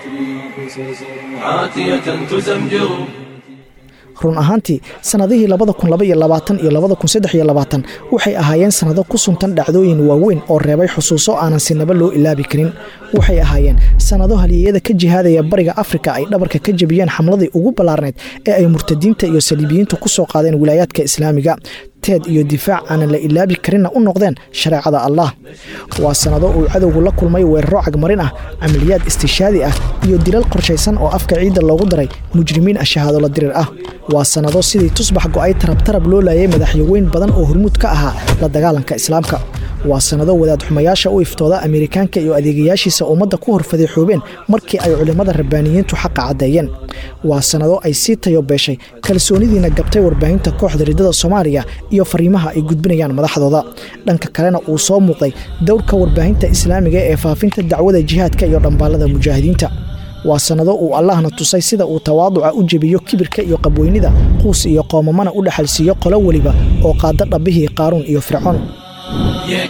عاتية تزمجر run ahaantii sannadihii labada kun laba iyo labaatan iyo labada kun saddex iyo labaatan waxay ahaayeen sannado ku suntan dhacdooyin waaweyn oo reebay xusuuso aanan sinaba loo ilaabi karin waxay ahaayeen sannado halyeeyada ka jihaadaya bariga afrika ay dhabarka ka jebiyeen xamladii ugu ballaarnayd ee ay murtadiinta iyo saliibiyiintu ku soo qaadeen wilaayaadka islaamiga teed iyo difaac aanan la ilaabi karinna u noqdeen shareecada allah waa sannado uu cadowgu la kulmay weeraro cagmarin ah camaliyaad istishaadi ah iyo dilal qorshaysan oo afka ciidda loogu daray mujrimiin ah shahaadolo dirir ah waa sannado sidii tusbax go'ay tarabtarab loo laayay madaxyaweyn badan oo hormuud ka ahaa la dagaalanka islaamka waa sannado wadaad xumayaasha u iftooda ameerikaanka iyo adeegayaashiisa ummadda ku horfadeexoobeen markii ay culimmada rabbaaniyiintu xaqa caddeeyeen waa sannado ay sii tayo beeshay kalsoonidiina gabtay warbaahinta kooxda riddada soomaaliya iyo fariimaha ay gudbinayaan madaxdooda dhanka kalena uu soo muuqday dowrka warbaahinta islaamiga ee faafinta dacwada jihaadka iyo dhambaallada mujaahidiinta waa sannado uu allahna tusay sida uu tawaaduca u jebiyo kibirka iyo qabweynida quus iyo qoomamana u dhexalsiiyo qolo weliba oo qaada dhabbihii qaaruun iyo fircoon يا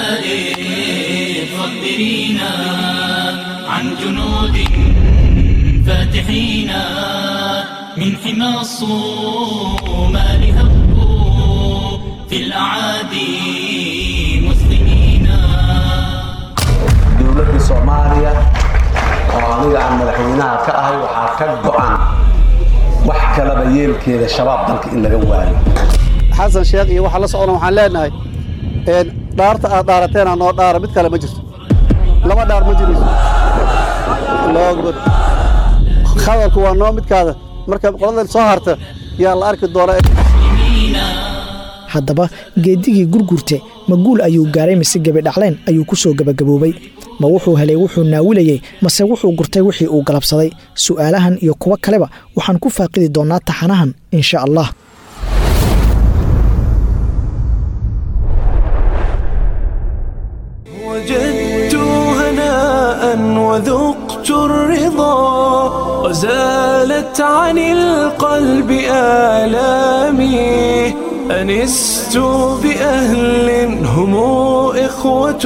كتائب خبرينا عن جنود فاتحين من حمى الصومال هبوا في الأعادي مسلمين dowladda soomaaliya oo aniga aan madaxweynaha ka ahay waxaa ka go'an wax kalaba yeelkeeda shabaab dalka in laga waayo xasan sheekh iyo waxa la socona waxaan leenahay een dhaarta aad dhaarateena noo dhaara mid kale ma jirto laba dhaar ma jirayso loogod hadalku waa noo midkaada marka qoladan soo harta yaa la arki doona haddaba geedigii gurgurte ma guul ayuu gaaray mise gebidhacleen ayuu ku soo gebagaboobay ma wuxuu helay wuxuu naawilayey mase wuxuu gurtay wixii uu galabsaday su'aalahan iyo kuwo kaleba waxaan ku faaqidi doonnaa taxanahan insha allah وجدت هناء وذقت الرضا وزالت عن القلب آلامي أنست بأهل هم إخوة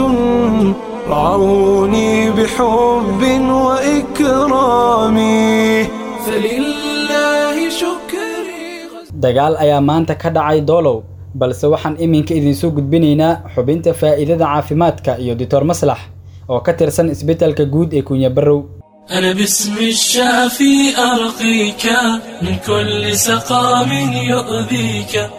رعوني بحب وإكرام فلله شكري dagaal ayaa maanta ka dhacay doolow balse waxaan iminka idinsoo gudbinaynaa xubinta faa'iidada caafimaadka iyo doctor maslax oo ka tirsan isbitaalka guud ee kunya barrow أنا باسم الشافي أرقيك من كل سقام يؤذيك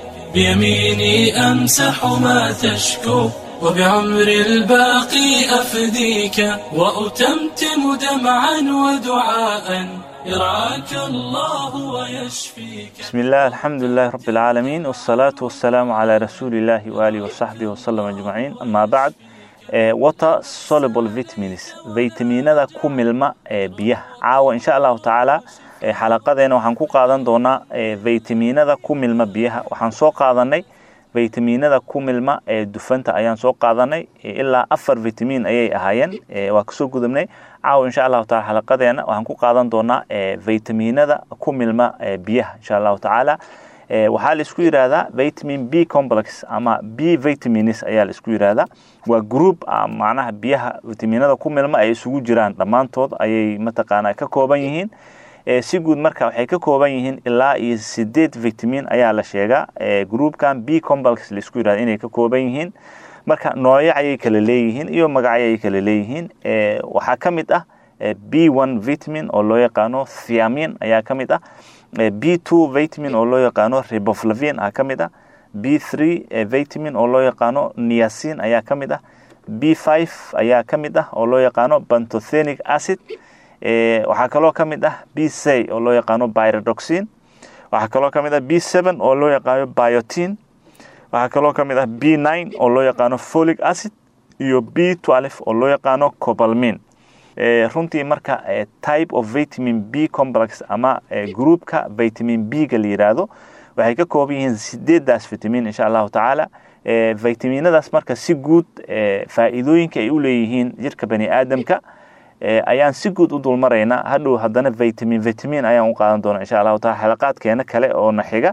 بيميني أمسح ما تشكو وبعمر الباقي أفديك وأتمتم دمعا ودعاء يرعاك الله ويشفيك بسم الله الحمد لله رب العالمين والصلاة والسلام على رسول الله وآله وصحبه وسلم أجمعين أما بعد water soluble vitamins vitaminada ku milma ee biyaha caawa insha allahu tacaala xalaqadeena waxaan ku qaadan doonaa vitaminada ku milma biyaha waxaan soo qaadanay vitaminada ku milma ee dufanta ayaan soo qaadanay ilaa afar vitamin ayay ahaayeen waa kasoo gudubnay caawa insha allahu taala xalaqadeena waxaan ku qaadan doonaa vitaminada ku milma biyaha insha allahu tacaala waxaa la isku yidhaahdaa vitamin b complex ama b vitamins ayaa la isku yidhaahdaa waa group macnaha biyaha vitaminada ku milma ay isugu jiraan dhammaantood ayay mataqaanaa ka kooban yihiin si guud marka waxay ka kooban yihiin ilaa iyo sideed vitamin ayaa la sheegaa groupkan b complex la isku yidhahda inay ka kooban yihiin marka noocyo ayay kala leeyihiin iyo magacyo ayay kala leeyihiin waxaa ka mid ah b one vitamin oo loo yaqaano thiamin ayaa ka mid ah b two vitamin oo loo yaqaano riboflavin ah ka mid ah b three vitamin oo loo yaqaano niacin ayaa ka mid ah b five ayaa ka mid ah oo loo yaqaano bantothenic acid waxaa kaloo ka mid ah b c oo loo yaqaano pyridoxin waxaa kaloo ka mid ah b seven oo loo yaqaano biotin waxaa kaloo ka mid ah b nine oo loo yaqaano folic acid iyo b twelve oo loo yaqaano cobalmin runtii marka type of vitamin b complex ama groupka vitamin b ga la yiraahdo waxay ka kooban yihiin sideedaas vitamin insha allahu tacaala vitaminadaas marka si guud faa'iidooyinka ay u leeyihiin jirka bani aadamka ayaan si guud u dulmaraynaa hadhow haddana vitamin vitamin ayaan u qaadan doona insha allahu taala xalaqaadkeena kale oo na xiga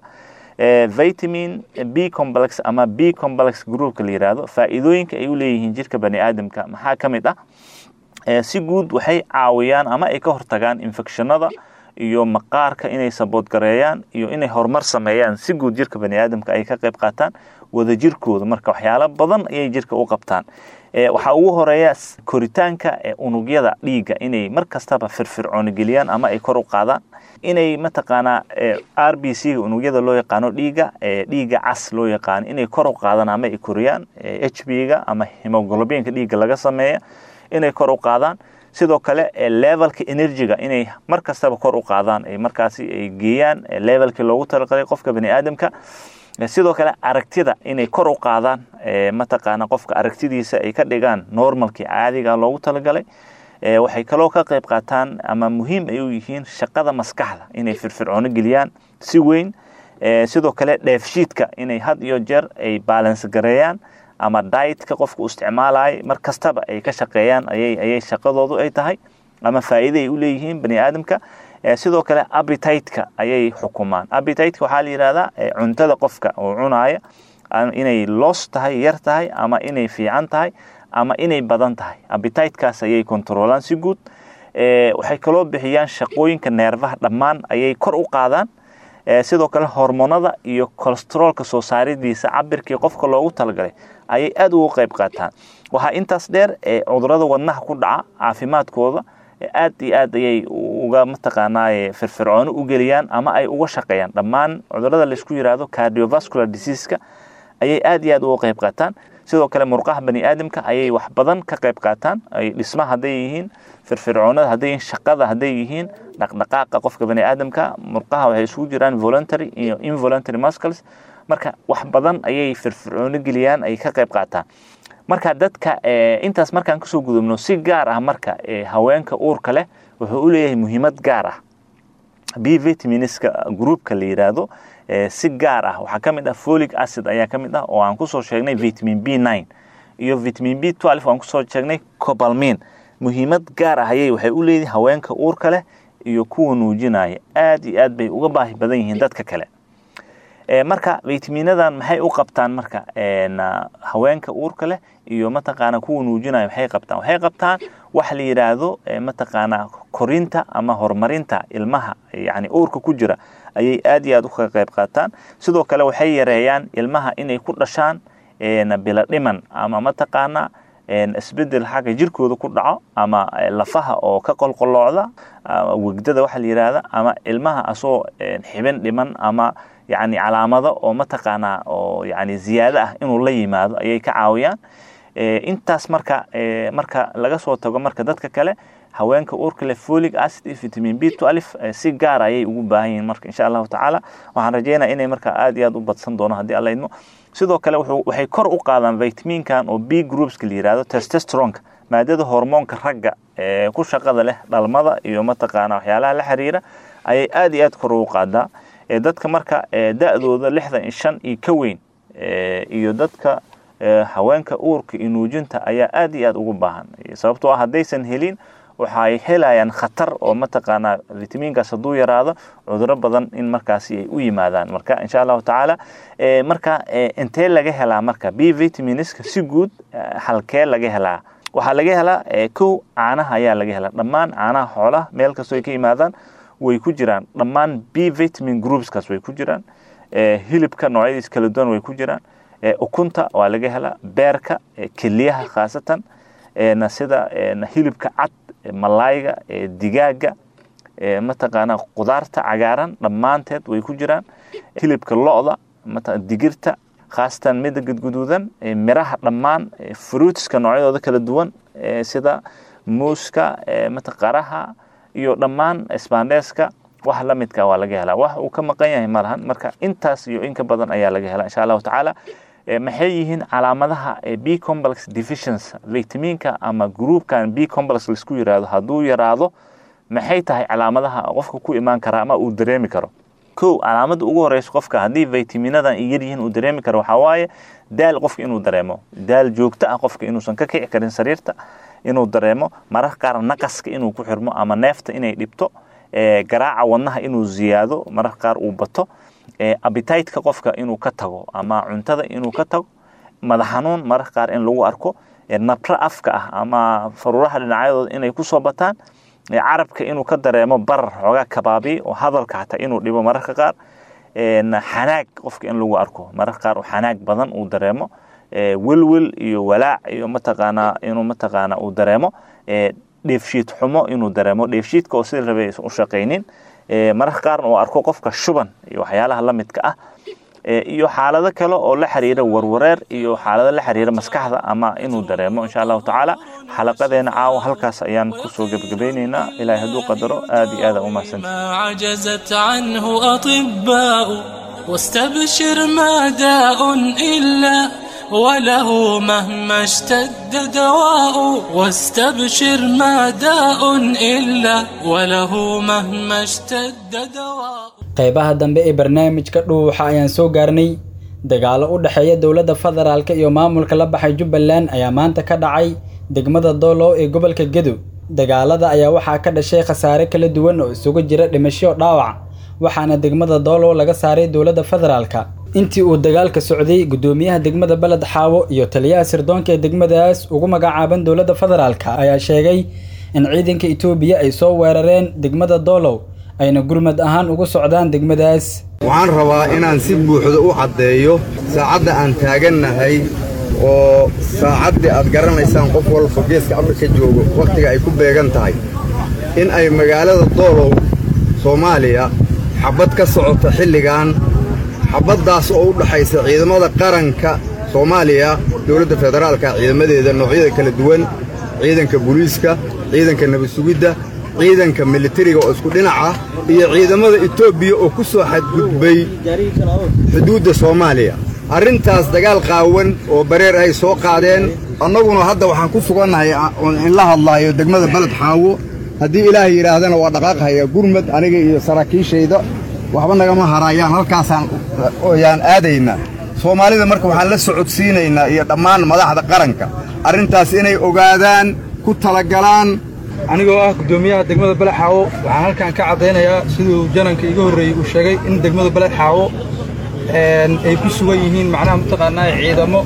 vitamin b complex ama b complex groupka la yidhaahdo faa'iidooyinka ay u leeyihiin jirka bani aadamka maxaa ka mid ah si guud waxay caawiyaan ama ay ka hortagaan infectionada iyo maqaarka inay saboodgareeyaan iyo inay horumar sameeyaan si guud jirka bani aadamka ay ka qayb qaataan wadajirkooda marka waxyaalo badan ayay jirka u qabtaan waxaa ugu horeeya koritaanka unugyada dhiigga inay mar kastaba firfircooni geliyaan ama ay kor u qaadaan inay mataqaanaa r b c ga unugyada loo yaqaano dhiigga dhiigga cas loo yaqaano inay kor u qaadaan ama ay koriyaan h b ga ama hemoglobinka dhiigga laga sameeya inay kor u qaadaan sidoo kale levelka energyga inay mar kastaba kor u qaadaan markaasi ay geeyaan levelkii loogu talagalay qofka bani aadamka sidoo kale aragtida inay kor u qaadaan mataqaana qofka aragtidiisa ay ka dhigaan normalkii caadiga loogu talagalay waxay kaloo ka qayb qaataan ama muhiim ay u yihiin shaqada maskaxda inay firfircoono geliyaan si weyn sidoo kale dheefshiidka inay had iyo jeer ay balance gareeyaan ama dietka qofka u isticmaalaya mar kastaba ay ka shaqeeyaan ayay ayay shaqadoodu ay tahay ama faa'iida ay u leeyihiin bani aadamka sidoo kale appetite-ka ayay xukumaan appetite-ka waxaa la yidhahdaa cuntada qofka oo cunaaya inay loos tahay yar tahay ama inay fiican tahay ama inay badan tahay appetite-kaas ayay kontroolaan si guud waxay kaloo bixiyaan shaqooyinka neerfaha dhammaan ayay kor u qaadaan sidoo kale hormonada iyo colestroolka soo saaridiisa cabirkii qofka loogu talagalay ayay aada ugu qayb qaataan waxaa intaas dheer cudurada wadnaha ku dhaca caafimaadkooda aad iyo aad ayay uga mataqaanaa firfircoono u geliyaan ama ay uga shaqeeyaan dhammaan cudurada laisku yiraahdo cardiovascular diseaseska ayay aad iyo aad uga qayb qaataan sidoo kale murqaha bani aadamka ayay wax badan ka qayb qaataan ay dhisma hadday yihiin firfircoonada hadday yihiin shaqada hadday yihiin dhaqdhaqaaqa qofka bani aadamka murqaha waxay isugu jiraan voluntary iyo involuntary muscles marka wax badan ayay firfircoono geliyaan ay ka qayb qaataan marka dadka intaas markaan kasoo gudubno si gaar ah marka haweenka uurka leh wuxuu u leeyahay muhiimad gaar ah b vitaminska groupka la yiraahdo si gaar ah waxaa ka mid ah folic acid ayaa ka mid ah oo aan kusoo sheegnay vitamin b nine iyo vitamin b twelve aan kusoo sheegnay cobalmin muhiimad gaar ah ayay waxay u leeyihin haweenka uurka leh iyo kuwa nuujinaya aad iyo aad bay uga baahi badan yihiin dadka kale marka vitaminadan maxay u qabtaan marka haweenka uurka leh iyo mataqaana kuwa nuujinaya maxay qabtaan waxay qabtaan waxa la yidhaahdo mataqaana korinta ama horumarinta ilmaha yani uurka ku jira ayay aad iyo aad uga qayb qaataan sidoo kale waxay yareeyaan ilmaha inay ku dhashaan bila dhiman ama mataqaana isbedel xagga jirkooda ku dhaco ama lafaha oo ka qolqoloocda wegdada waxa la yidhaahda ama ilmaha asoo xibin dhiman ama yani calaamado oo mataqaanaa oo yani ziyaado ah inuu la yimaado ayay ka caawiyaan intaas marka marka laga soo tago marka dadka kale haweenka uurka leh folic acid iyo vitamin b twelve si gaar ayay ugu baahan yihiin marka insha allahu tacaala waxaan rajeynaya inay marka aad iyo aad u badsan doono haddii alla idmo sidoo kale waxay kor u qaadaan vitaminkan oo b groupska la yihahdo testosteronka maadada hormoonka ragga ee ku shaqada leh dhalmada iyo mataqaana waxyaalaha la xiriira ayay aad iyo aad kor ugu qaadaa dadka marka da-dooda lixdan iyo shan iyo ka weyn iyo dadka haweenka uurka iyo nuujinta ayaa aad iyo aad ugu baahan sababtoo ah haddaysan helin waxay helayaan khatar oo mataqaanaa vitaminkaas hadduu yaraado cuduro badan in markaasi ay u yimaadaan marka insha allahu tacaala marka intee laga helaa marka b vitaminska si guud halkee laga helaa waxaa laga helaa kow caanaha ayaa laga helaa dhammaan caanaha xoolaha meel kastoo ay ka yimaadaan way ku jiraan dhammaan b vitamin groupskaas way ku jiraan hilibka noocyadiis kala duwan way ku jiraan ukunta waa laga helaa beerka keliyaha khaasatan sida hilibka cad malayga digaaga mataqaana qudaarta cagaaran dhammaanteed way ku jiraan hilibka lo-da digirta khaasatan mida gudguduudan miraha dhammaan fruitska noocyadooda kala duwan sida muuska mataqaraha iyo dhammaan sbandeska wax la midka waa laga helaa wax uu ka maqan yahay malahan marka intaas iyo inka badan ayaa laga helaa insha allahu tacaala maxay yihiin calaamadaha b complex deficiency vitaminka ama groupkan b complex laisku yiraahdo hadduu yaraado maxay tahay calaamadaha qofka ku imaan kara ama uu dareemi karo kow calaamada ugu horeysa qofka haddii vitaminadan ay yaryihiin uu dareemi karo waxaa waaye daal qofka inuu dareemo daal joogto ah qofka inuusan ka kici karin sariirta inuu dareemo mararka qaar naqaska inuu ku xirmo ama neefta inay dhibto garaaca wadnaha inuu ziyaado mararka qaar uu bato abitaytka qofka inuu ka tago ama cuntada inuu ka tago madax xanuun mararka qaar in lagu arko nabro afka ah ama faruuraha dhinacyadooda inay kusoo bataan carabka inuu ka dareemo barar xoogaa kabaabi oo hadalka xataa inuu dhibo mararka qaar xanaag qofka in lagu arko mararka qaar xanaag badan uu dareemo welwel iyo walaac iyo mataqaanaa inuu mataqaanaa uu dareemo dheefshiid xumo inuu dareemo dheefshiidka oo sida rabay u shaqaynin mararka qaarna uu arko qofka shuban iyo waxyaalaha la midka ah iyo xaalado kale oo la xiriira warwareer iyo xaalado la xiriira maskaxda ama inuu dareemo insha allahu tacaala xalaqadeena caawa halkaas ayaan kusoo gebagabaynaynaa ilaahay hadduu qadaro aad iyo aad u mahadsantahay ما عجزت عنه أطباء واستبشر ما داء إلا وله مهما اشتد دواء واستبشر ما داء إلا وله مهما اشتد دواء qaybaha dambe ee barnaamijka dhuuxa ayaan soo gaarnay dagaalo u dhexeeya dowladda federaalk iyo maamulka la baxay jubbaland ayaa maanta ka dhacay degmada doolow ee gobolka gedo dagaalada ayaa waxaa ka dhashay khasaare kala duwan oo isugu jira dhimasho dhaawac waxaana degmada doolow laga saaray dowladda federaalka intii uu dagaalka socday guddoomiyaha degmada beled xaawo iyo taliyaha sirdoonka ee degmadaas ugu magacaaban dowladda federaalka ayaa sheegay in ciidanka itoobiya ay soo weerareen degmada doolow ayna gurmad ahaan ugu socdaan degmadaas waxaan rabaa inaan si buuxda u caddeeyo saacadda aan taagannahay oo saacaddii aad garanaysaan qof walba geeska afrika joogo wakhtiga ay ku beegan tahay in ay magaalada doolow soomaaliya xabbad ka socota xilligan xabbaddaas oo u dhaxaysa ciidamada qaranka soomaaliya dowladda federaalka ciidamadeeda noocyada kala duwan ciidanka booliiska ciidanka nabad sugidda ciidanka militariga oo isku dhinac ah iyo ciidamada etoobiya oo ku soo xadgudbay xuduudda soomaaliya arrintaas dagaal qaawan oo bareer ay soo qaadeen annaguna hadda waxaan ku sugannahay in la hadlaayo degmada beled xaawo haddii ilaahay yidhaahdana waa dhaqaaqhaya gurmad aniga iyo saraakiishayda waxba nagama haraayaan halkaasaan yaan aadaynaa soomaalida marka waxaan la socodsiinaynaa iyo dhammaan madaxda qaranka arrintaas inay ogaadaan ku talagalaan anigoo ah guddoomiyaha degmada beled xaawo waxaan halkan ka caddaynayaa siduu jananka iga horreeyey uu sheegay in degmada beled xaawo ay ku sugan yihiin macnaha mataqaanaa ciidamo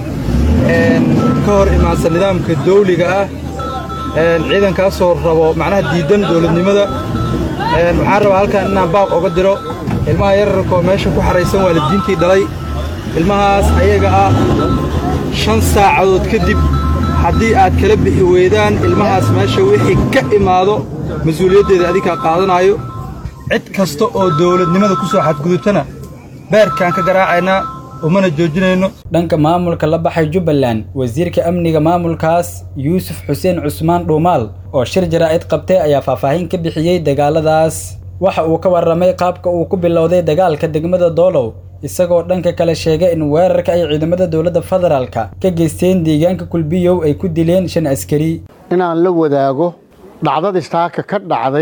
ka hor imaansan nidaamka dawliga ah ciidankaasoo rabo macnaha diidan dowladnimada waxaan rabaa halkan inaan baaq oga diro ilmaha yararkoo meesha ku xaraysan waalidiintii dhalay ilmahaas ayaga ah shan saacadood kadib haddii aad kala bixi weydaan ilmahaas meesha wixii ka imaado mas-uuliyaddeeda adinkaa qaadanaayo cid kasta oo dowladnimada ku soo xadgudubtana beerkaan ka garaacaynaa umana joojinayno dhanka maamulka la baxay jubbaland wasiirka amniga maamulkaas yuusuf xuseen cusmaan dhuumaal oo shir jaraa'id qabtay ayaa faahfaahin ka bixiyey dagaaladaas waxa uu ka warramay qaabka uu ku bilowday dagaalka degmada doolow isagoo dhanka kale sheegay in weerarka ay ciidamada dowladda federaalka ka geysteen deegaanka kulbiyow ay ku dileen shan askari inaan la wadaago dhacdadii saaka ka dhacday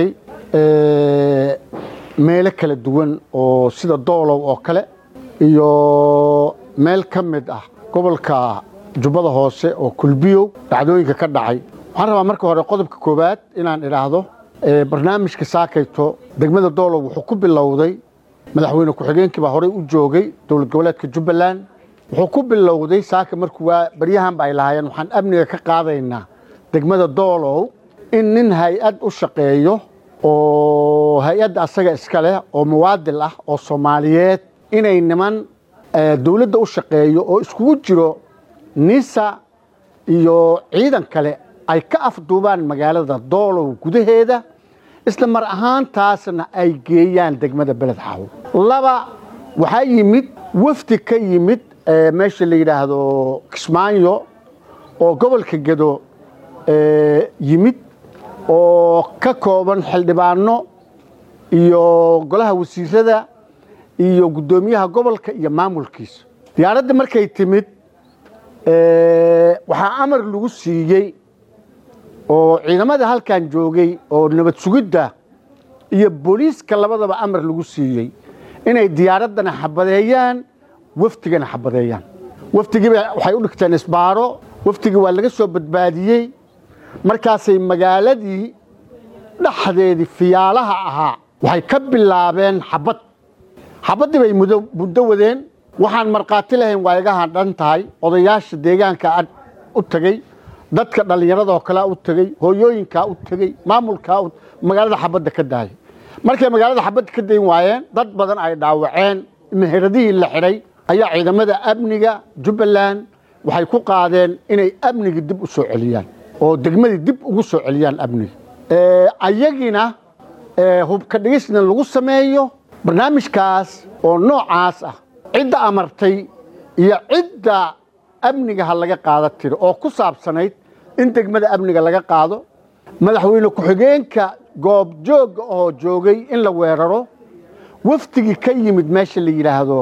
meelo kala duwan oo sida doolow oo kale iyo meel ka mid ah gobolka jubbada hoose oo kulbiyow dhacdooyinka ka dhacay waxaan rabaa marka hore qodobka koowaad inaan idhaahdo barnaamijka saakayto degmada doolow wuxuu ku bilowday madaxweyne ku-xigeenkii baa horey u joogay dowlad goboleedka jubbaland wuxuu ku bilowday saaka markuu waa baryahanba ay lahaayeen waxaan amniga ka qaadaynaa degmada doolow in nin hay-ad u shaqeeyo oo hay-adda asaga iska leh oo muwaadil ah oo soomaaliyeed inay niman dowladda u shaqeeyo oo iskugu jiro nisa iyo ciidan kale ay ka afduubaan magaalada doolow gudaheeda isla mar ahaantaasna ay geeyaan degmada beled xaawo laba waxaa yimid wafdi ka yimid meesha la yidhaahdo kismaayo oo gobolka gedo yimid oo ka kooban xildhibaano iyo golaha wasiirada iyo guddoomiyaha gobolka iyo maamulkiisa diyaaradda markay timid waxaa amar lagu siiyey oo ciidamada halkan joogay oo nabad sugidda iyo booliiska labadaba amar lagu siiyey inay diyaaraddana xabadeeyaan wafdigana xabadeeyaan wafdigiiba waxay u dhigteen isbaaro wafdigii waa laga soo badbaadiyey markaasay magaaladii dhexdeedii fiyaalaha ahaa waxay ka bilaabeen xabad xabaddii bay muddo wadeen waxaan markhaati lahayn waa iga hadhan tahay odayaasha deegaanka u tegey dadka dhallinyaradoo kalea u tegey hooyooyinkaa u tegey maamulkaa magaalada xabadda ka daayay markay magaalada xabadda ka dayn waayeen dad badan ay dhaawaceen meheradihii la xidhay ayaa ciidamada amniga jubbaland waxay ku qaadeen inay amnigi dib u soo celiyaan oo degmadii dib ugu soo celiyaan amniga ayagina hubka dhigisna lagu sameeyo barnaamijkaas oo noocaas ah cidda amartay iyo cidda amniga ha laga qaada tiro oo ku saabsanayd in degmada amniga laga qaado madaxweyne ku-xigeenka goobjoogga oo joogay in la weeraro wafdigii ka yimid meesha la yidhaahdo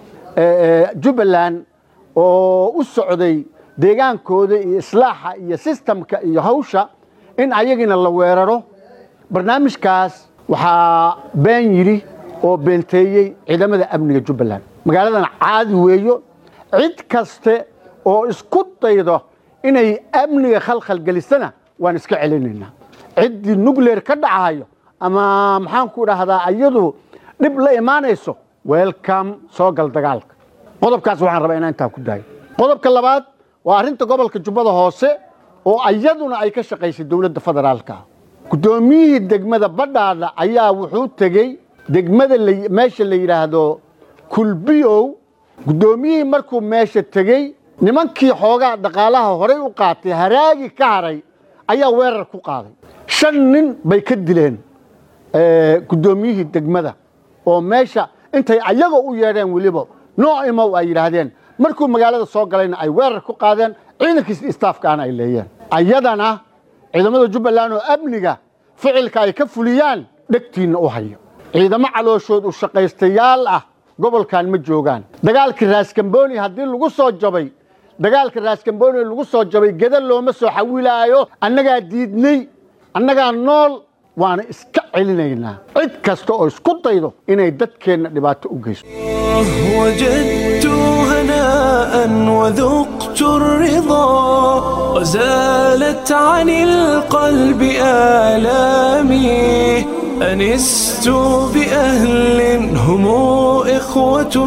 jubbaland oo u socday deegaankooda iyo islaaxa iyo sistamka iyo hawsha in ayagina la weeraro barnaamijkaas waxaa been yidhi oo beenteeyey ciidamada amniga jubbaland magaaladan caadi weeyo cid kaste oo isku daydo inay amniga khalkhalgelisana waan iska celinaynaa ciddii nugleer ka dhacayo ama maxaanku dhahdaa iyadu dhib la imaanayso welcome soo gal dagaalka qodobkaas waxaan rabaa inaan intaa ku daayo qodobka labaad waa arrinta gobolka jubbada hoose oo iyaduna ay ka shaqaysay dowladda federaalka guddoomiyihii degmada badhaadha ayaa wuxuu tegey degmada meesha la yidhaahdo kulbiyow guddoomiyihii markuu meesha tegey nimankii xoogaa dhaqaalaha horay u qaatay haraagi ka haray ayaa weerar ku qaaday shan nin bay ka dileen guddoomiyihii degmada oo meesha intay ayaga u yeedheen weliba nooc imow ay yidhaahdeen markuu magaalada soo galayna ay weerar ku qaadeen ciidankiis istaafkaana ay leeyeen ayadana ciidamada jubbaland oo amniga ficilka ay ka fuliyaan dhegtiinna u hayo ciidamo calooshood u shaqaystayaal ah gobolkan ma joogaan dagaalkii raaskambooni haddii lagu soo jabay dagaalka raaskambooni lagu soo jabay geda looma soo xawilaayo annagaa diidnay annagaa nool waana iska celinaynaa cid kasta oo isku daydo inay dadkeenna dhibaato u geyso وجدت هناء وذقت الرضا وزالت عن القلب آلامي أنست بأهل هم إخوة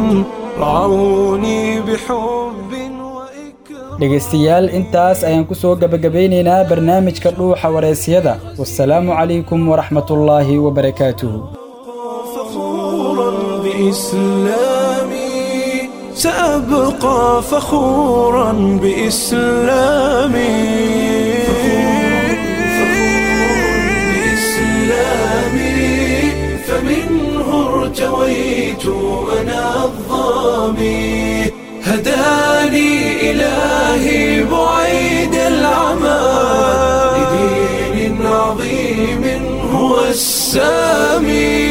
رعوني بحب dhegaystayaal intaas ayaan ku soo gebagabeynaynaa barnaamijka dhuuxa waraysyada wasalaamu calaykum waraxmatullaahi wabarakaatuhu بإسلامي سأبقى فخورا بإسلامي بإسلامي فمنه ارتويت أنا الظامي هداني إلهي بعيد العمى لدين عظيم هو السامي